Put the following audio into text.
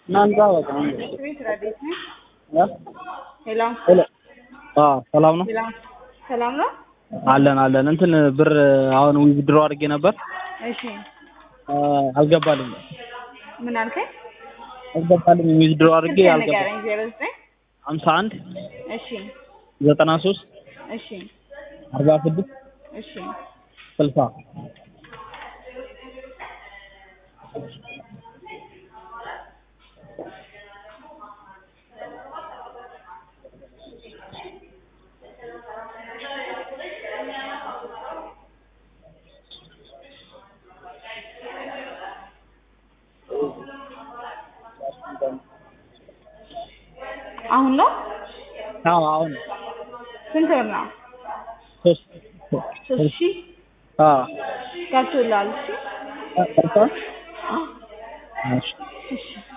እናንተ በቃ ቤት ረዴት ነህ? እ? ሄሎ ሄሎ አዎ ሰላም ነው ሄሎ፣ ሰላም ነው? አለን አለን እንትን ብር አሁን ዊዝድሮ አድርጌ ነበር እሺ፣ አ፣ አልገባልኝ ምን አልከኝ? አልገባልኝ ዊዝድሮ አድርጌ ስልክህን አልገባ ንገረኝ። ዜሮ ዘጠኝ ሀምሳ አንድ እሺ፣ ዘጠና ሶስት እሺ፣ አርባ ስድስት እሺ። ስልሳ አሁን ነው? አዎ አሁን ስንት ብር ነው? ሶስት ሶስት ሺህ አዎ ገብቶልሃል? እሺ፣ ቀርቷል? አዎ፣ እሺ እሺ